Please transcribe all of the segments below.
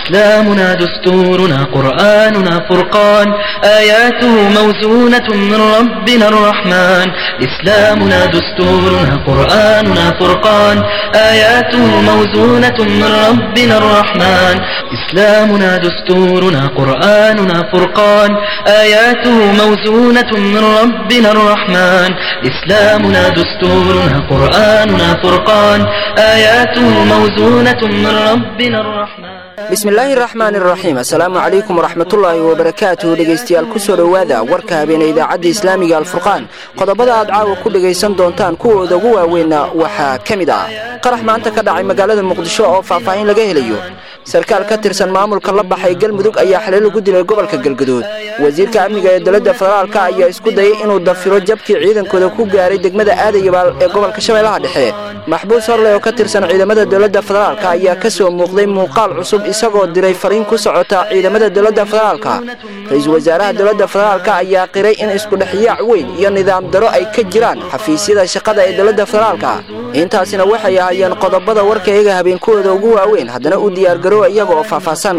إسلامنا دستورنا قرآننا فرقان آياته موزونة من ربنا الرحمن إسلامنا دستورنا قرآننا فرقان آياته موزونة من ربنا الرحمن إسلامنا دستورنا قرآننا فرقان آياته موزونة من ربنا الرحمن إسلامنا دستورنا قرآننا فرقان آياته موزونة من ربنا الرحمن bismillaahi raxmaani raxiim assalaamu calaykum waraxmatullaahi wabarakaatuhu dhegaystayaal kusoo dhowaada warka habeene idaacadda islaamiga alfurqaan qodobada aad caawa ku dhegaysan doontaan kuwooda ugu waaweynna waxaa ka mid ah qarax maanta ka dhacay magaalada muqdisho oo faahfaahin laga helayo sarkaal ka tirsan maamulka la baxay galmudug ayaa xalay lagu dilay gobolka galgaduud wasiirka amniga ee dowladda federaalka ayaa isku dayay inuu dafiro jabkii ciidankooda ku gaaray degmada aadayabaal ee gobolka shabeellaha dhexe maxbuus horley oo ka tirsan ciidamada dowladda federaalka ayaa ka soo muuqday muuqaal cusub isagoo diray fariin ku socota ciidamada dowladda federaalka ra-iisul wasaaraha dowladda federaalka ayaa qiray in iskudhexyaac weyn iyo nidaam daro ay ka jiraan xafiisyada shaqada ee dowladda federaalka intaasina waxay ahaayeen qodobada warka iyaga habeenkooda ugu waaweyn haddana u diyaargaroowa iyaga oo faahfaahsan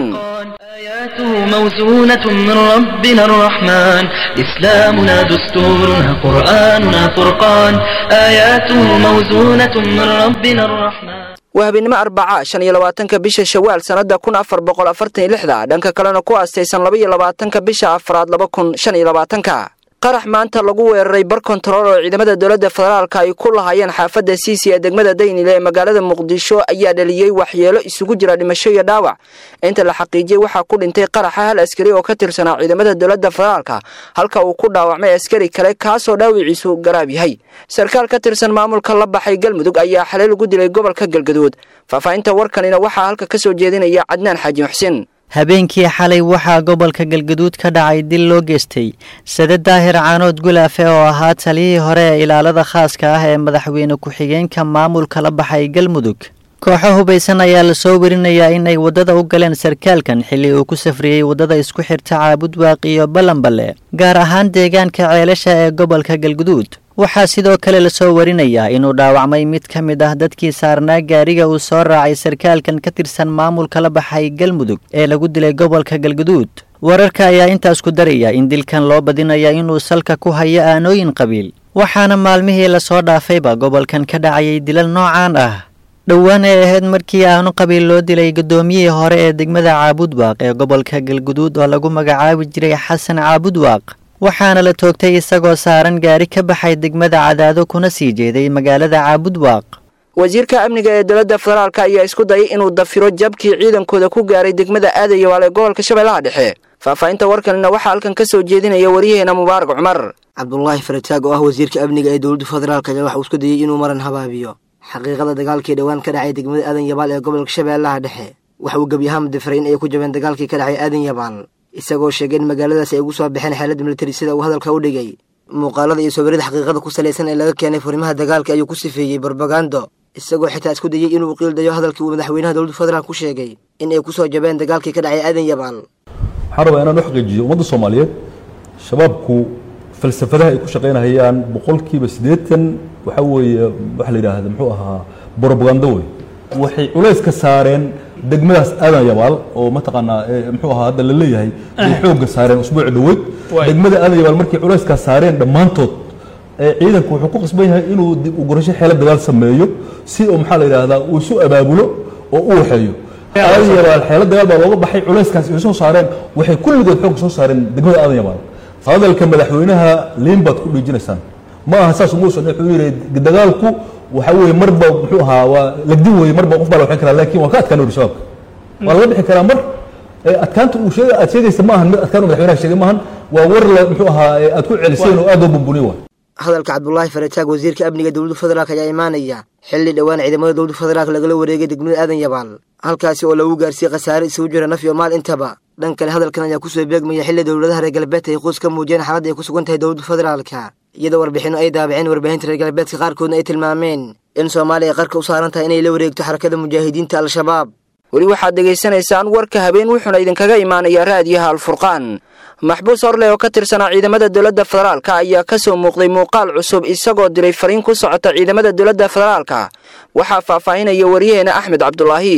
آياته موزونة من ربنا الرحمن إسلامنا دستورنا قرآننا فرقان آياته موزونة من ربنا الرحمن waa habeenimo arbaca shan iyo labaatanka bisha shawaal sannada kun afar boqol afartan iyo lixda dhanka kalena ku aastaysan laba iyo labaatanka bisha afraad laba kun shan iyo labaatanka qarax maanta lagu weeraray bar kontarool oo ciidamada dowladda federaalka ay ku lahaayeen xaafadda siisi ee degmada daynile ee magaalada muqdisho ayaa dhaliyey waxyeelo isugu jira dhimasho iyo dhaawac inta la xaqiijiyey waxaa ku dhintay qaraxa hal askari oo ka tirsanaa ciidamada dowladda federaalka halka uu ku dhaawacmay askari kale kaasoo dhaawiciisu garaab yahay sarkaal ka tirsan maamulka la baxay galmudug ayaa xalay lagu dilay gobolka galgaduud faahfaahinta warkanina waxaa halka ka soo jeedinaya cadnaan xaaji muxsin habeenkii xalay waxaa gobolka galgaduud ka dhacay dil loo geystay sade daahir caanood gulaafe oo ahaa taliyihii hore ee ilaalada khaaska ah ee madaxweyne ku-xigeenka maamulka la baxay galmudug kooxo hubaysan ayaa lasoo werinayaa inay waddada u galeen sarkaalkan xilli uu ku safriyey waddada isku xirta caabudwaaq iyo ballanballe gaar ahaan deegaanka ceelasha ee gobolka galguduud waxaa sidoo kale lasoo warinayaa inuu dhaawacmay mid ka mid ah dadkii saarnaa gaariga uu soo raacay sarkaalkan ka tirsan maamulka la baxay galmudug ee lagu dilay gobolka galguduud wararka ayaa intaas ku daraya in dilkan loo badinaya inuu salka ku hayo aanooyin qabiil waxaana maalmihii lasoo dhaafayba gobolkan ka dhacayay dilal noocaan ah dhowaan ay ahayd markii aanu qabiil loo dilay guddoomiyihii hore ee degmada caabudwaaq ee gobolka galguduud oo lagu magacaabi jiray xasan caabudwaaq waxaana la toogtay isagoo saaran gaari ka baxay degmada cadaado kuna sii jeeday magaalada caabudwaaq wasiirka amniga ee dowladda federaalka ayaa isku dayay inuu dafiro jabkii ciidankooda ku gaaray degmada aadayabaal ee gobolka shabeellaha dhexe faahfaahinta warkanina waxaa halkan ka soo jeedinaya waryaheena mubaarak cumar cabdulaahi farataag oo ah wasiirka amniga ee dowladda federaalk ayaa waxa uu isku dayey inuu maran habaabiyo xaqiiqada dagaalkii dhowaan ka dhacay degmada aadan yabaal ee gobolka shabeellaha dhexe waxa uu gebi ahaan difiray in ay ku jabeen dagaalkii ka dhacay aadan yabaal isagoo sheegay in magaaladaas ay ugu soo baxeen xeelada militari sida uu hadalka u dhigay muuqaalada iyo sawirada xaqiiqada ku salaysan ee laga keenay furimaha dagaalka ayuu ku sifeeyey barbagando isagoo xitaa isku dayey inuu qiildayo hadalkii uu madaxweynaha dowladda federaalk ku sheegay in ay ku soo jabeen dagaalkii ka dhacay aadan yabaal waxaan rabaa inaan u xaqiijiyo ummadda soomaaliyeed shabaabku falsafadaha ay ku shaqaynahayaan boqolkiiba siddeetan waxaa weeye waxa la yidhaahda muxuu ahaa brobagando wey waxay culayska saareen degmadaas aadan yabaal oo mataqaanaa muxuu ahaa hadda la leeyahay ay xoogga saareen usbuuci dhoweyd degmada aadan yabaal markay culayskaa saareen dhammaantood ciidanku wuxuu ku qasban yahay inuu dib u gurasho xeelo dagaal sameeyo si uu maxaa la yidhaahdaa uu isu abaabulo oo u waxeeyo aadan yabaal xeelo dagaal baa looga baxay culayskaas ay soo saareen waxay kulligood xoogga soo saareen degmada aadan yabaal hadalka madaxweynaha liin baad ku dhiijinaysaan ma aha saas umuusan wuxuu yidhi dagaalku waxa weeye marba muxuu ahaa waa lagdin weeye marba qof baa la waxin karaa laakiin waa ka adkaan uri shabaabka waa laga bixi karaa mar adkaanta uu sheega aad sheegaysa ma ahan mid adkaan uu madaxweynaha sheegay maahan waa war la muxuu ahaa aad ku celiseen oo aad oo bumbuniy waay hadalka cabdulaahi farataag wasiirka amniga dowladda federaalk ayaa imaanaya xilli dhowaan ciidamada dowladda federaalk lagala wareegay degmada aadan yabaal halkaasi oo lagu gaarsiiyey khasaare isugu jira naf iyo maal intaba dhan kale hadalkan ayaa kusoo beegmaya xilli dowladaha reer galbeedka ay quus ka muujiyeen xaaladda ay ku sugan tahay dowladda federaalka iyadoo warbixinno ay daabaceen warbaahinta reer galbeedka qaarkoodna ay tilmaameen in soomaaliya ay qarka u saaran tahay inay la wareegto xarakada mujaahidiinta al-shabaab weli waxaad dhegaysanaysaan warka habeen wuxuuna idinkaga imaanayaa raadiyaha alfurqaan maxbuus horleh oo ka tirsanaa ciidamada dowladda federaalka ayaa ka soo muuqday muuqaal cusub isagoo diray fariin ku socota ciidamada dowladda federaalka waxaa faahfaahinaya waryaheena axmed cabdulaahi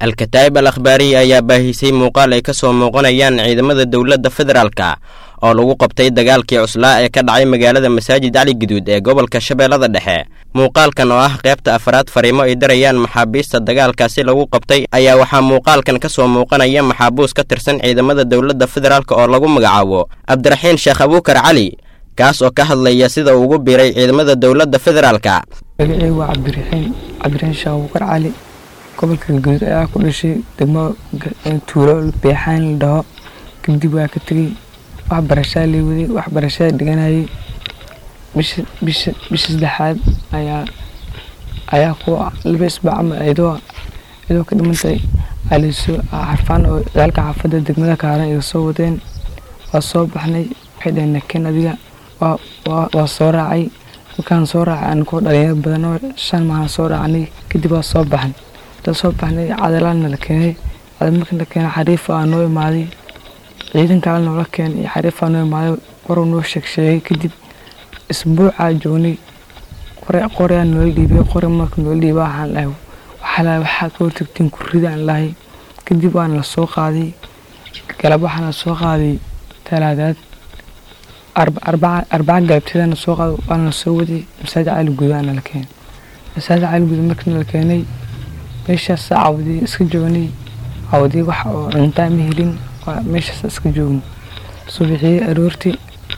al-kataa'ib al akhbaariya ayaa baahisay muuqaal ay ka soo muuqanayaan ciidamada dowladda federaalka oo lagu qabtay dagaalkii cuslaa ee ka dhacay magaalada masaajid cali guduud ee gobolka shabeellada dhexe muuqaalkan oo ah qaybta afraad fariimo ay darayaan maxaabiista dagaalkaasi lagu qabtay ayaa waxaa muuqaalkan ka soo muuqanaya maxaabuus ka tirsan ciidamada dowladda federaalk oo lagu magacaabo cabdiraxiin sheekh abuukar cali kaas oo ka hadlaya sida uu ugu biiray ciidamada dowladda federaalka magaceygu waa cabdiraxiin cabdiraxiin sheekh abuukar cali gobolka galguduud ayaa ku dhashay degmo tuulo beexaan la dhaho kadib waa ka tegey waxbarashaa lay waday waxbarashada dhiganayay bisha bisha bisha saddexaad ayaa ayaa ku laba isbaac ama iyadoo iyadoo ka dhimantay alisoo xarfaan oo dagaalka xaafadda degmada kaaran iga soo wadeen waa soo baxnay waxay dhaheen nakeen adiga waa waa waa soo raacay markaan soo raacay anigoo dhalinyaro badan oo shan maahan soo raacnay kadib waa soo baxnay intaan soo baxnay cadalaadna la keenay cadal markii la keenay xariifa aa noo imaaday ciidan kale noola keenay iyo xariifa noo imaaday waruu noo sheeg sheegay kadib isbuucaa joognay qore qoreaa noola dhiibay qore marka noola dhiibay waxaan dhahay waxaa lahay waxaa ka hortagtiin kurridaan lahay kadib waana la soo qaaday galab waxaana la soo qaaday talaadaad arbaca galabteedana soo qaaday waana la soo waday masaajid cali gudaana la keenay masaajid cali guda markii la keenay meeshaas cawdii iska joognay cawdii wax oo cuntaa ma helin meeshaas iska joognay subaxii aroortii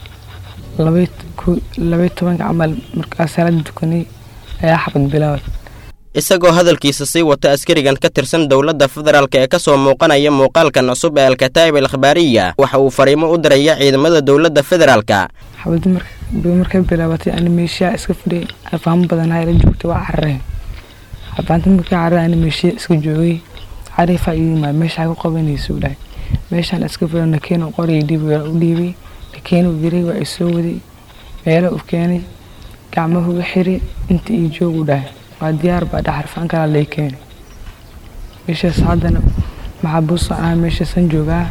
labay tobanka camal markaa salaada dukanay ayaa xabad bilaawad isagoo hadalkiisa sii wata askarigan ka tirsan dowladda federaalk ee ka soo muuqanaya muuqaalkan cusub ee al-kataa'ib al akhbaariya waxa uu fariimo u diraya ciidamada dowladda federaalka xabadi markay bilaabatay ani meeshaa iska fidhay faamo badanaa la joogtay waa carareen xabaanta markii carare ani meeshiya iska joogay cariifaa ii yimaad meeshaa ku qabanaysa u dhahay meeshaan iska fidho nakeeno qoraya dhiibay u dhiibay nakeeno diray waa isoo waday meelo u keenay gacmahu u xiray inta ii joog u dhahay waa diyaar baa dhaxarfaan kalaa lay keenay meeshaas haddana maxaabuusa ah meeshaasan joogaa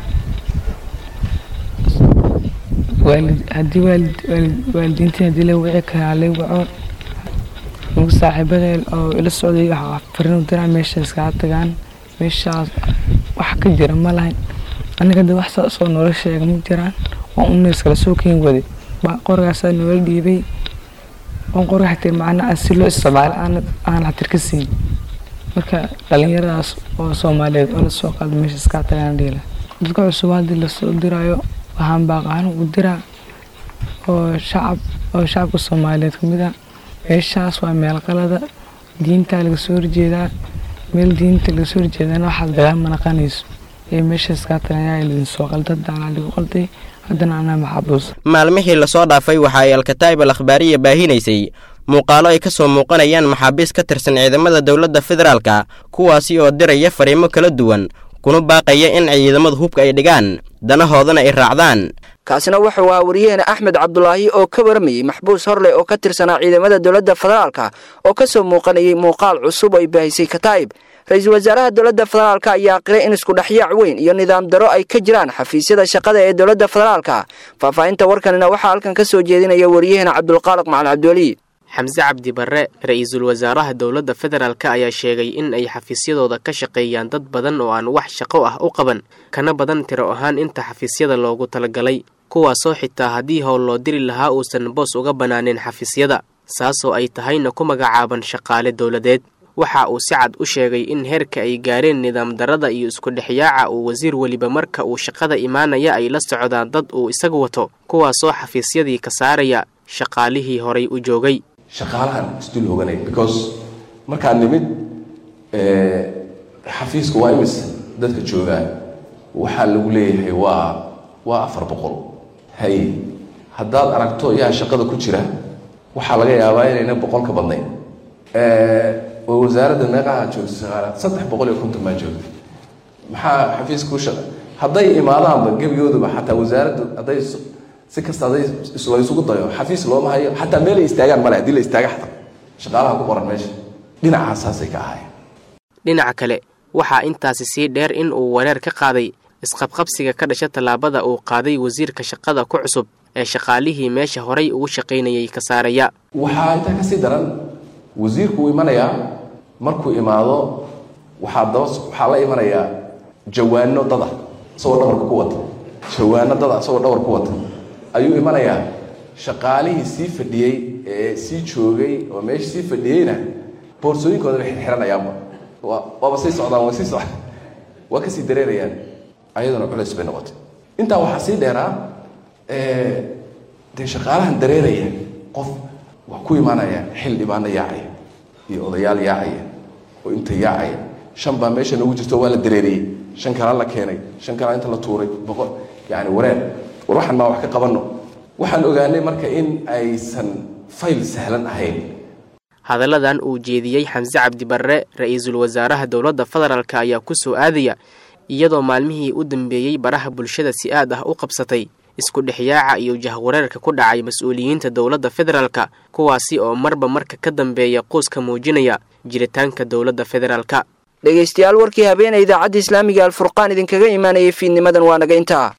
haddii waalidiintii haddii la wici karaa lay waco nugu saaxiibada oo ila socday waxaa farin u diraa meeshaas kaa tagaan meeshaas wax ka jira ma lahayn aniga de wax saasoo noola sheega ma jiraan waa un iskala soo keen waday qorgaasaa noola dhiibay on qorga xatir macnaa si loo isticmaalo aan xatir ka siin marka dhalinyaradaas oo soomaaliyeed oo lasoo qaado meesha iskaa tagaan dhiila dadka cusub haddii lasoo diraayo waxaan baaqaan u diraa oo shacab oo shacabka soomaaliyeed kamid ah meeshaas waa meel qalada diintaa laga soo horjeedaa meel diinta laga soo horjeedana waxaad dagaal ma naqanayso ee meeshaas kaa tagayaa lidin soo qalda daanaa lagu qalday haddana anaa maxaabuus maalmihii lasoo dhaafay waxa ay al-kataa'ib al akhbaariya baahinaysay muuqaalo ay ka soo muuqanayaan maxaabiis ka tirsan ciidamada dowladda federaalka kuwaasi oo diraya fariimo kala duwan kuna baaqaya in ciidamadu hubka ay dhigaan danahoodana ay raacdaan kaasina wuxuu ahaa wariyaheena axmed cabdulaahi oo ka waramayey maxbuus horleh oo ka tirsanaa ciidamada dowladda federaalka oo ka soo muuqanayay muuqaal cusub oo ay baahisay kataa'ib ra-iisul wasaaraha dowladda federaalka ayaa qiray in isku dhexyaac weyn iyo nidaam daro ay ka jiraan xafiisyada shaqada ee dowladda federaalka faahfaahinta warkanina waxaa halkan ka soo jeedinaya wariyaheena cabdulqaaliq macalin cabdiweli xamse cabdi barre ra-iisul wasaaraha dowladda federaalk ayaa sheegay in ay xafiisyadooda ka shaqeeyaan dad badan oo aan wax shaqo ah u qaban kana badan tiro ahaan inta xafiisyada loogu talagalay kuwaasoo xitaa haddii howl loo diri lahaa uusan boos uga bannaanin xafiisyada saasoo ay tahayna ku magacaaban shaqaale dowladeed waxa uu si cad u sheegay in heerka ay gaareen nidaam darada iyo isku dhexyaaca uu wasiir weliba marka uu shaqada imaanaya ay la socdaan dad uu isagu wato kuwaasoo xafiisyadii ka saaraya shaqaalihii horay u joogay shaqaalahan isdul hoganay because markaan nimid xafiiska waa imis dadka joogaan waxaa lagu leeyahay waa waa afar boqol hay haddaad aragto yaa shaqada ku jira waxaa laga yaabaa inayna boqol ka badnayn oo wasaaradda meeqaha joogta shaqaalaad saddex boqol iyo konton baa joogta maxaa xafiiska ku shaqa hadday imaadaanba gebigooduba xataa wasaaraddu hadday si kasta hadday la isugu dayo xafiis looma hayo xataa meel ay istaagaan male haddii la istaaga xataa shaqaalaha ku qoran meesha dhinacaas saasay ka ahaayeen dhinaca kale waxaa intaasi sii dheer in uu wareer ka qaaday isqabqabsiga ka dhasha tallaabada uu qaaday wasiirka shaqada ku cusub ee shaqaalihii meesha horay ugu shaqaynayay ka saaraya waxaa intaa kasii daran wasiirku uu imanayaa markuu imaado waxaa daba waxaa la imanayaa jawaano dada isagoo dhabarka ku wata jawaano dada isagoo dhabar ku wata ayuu imanayaa shaqaalihii sii fadhiyey ee sii joogay oo meesha sii fadhiyeyna boorsooyinkooda bay xirxiranayaanba waa waaba sii socdaan waa sii socdaan waa kasii dareerayaan ayaduna culays bay noqotay intaa waxaa sii dheeraa dee shaqaalahan dareeraya qof waa ku imaanaya xil dhibaano yaacaya iyo odayaal yaacaya oo inta yaacaya shan baa meesha noogu jirto waa la dareeriyey shan kalaa la keenay shan kalaa inta la tuuray boqol yani wareer war waxaan maa wax ka qabanno waxaan ogaanay marka in aysan fayl sahlan ahayn hadalladan uu jeediyey xamse cabdi barre ra-iisul wasaaraha dowladda federaalk ayaa ku soo aadaya iyadoo maalmihii u dambeeyey baraha bulshada si aad ah u qabsatay isku dhexyaaca iyo jahwareerka ku dhacay mas-uuliyiinta dowladda federaalka kuwaasi oo marba marka ka dambeeya quuska muujinaya jiritaanka dowladda federaalka dhegaystayaal warkii habeenay idaacadda islaamiga alfurqaan idinkaga imaanayay fiidnimadan waa naga intaa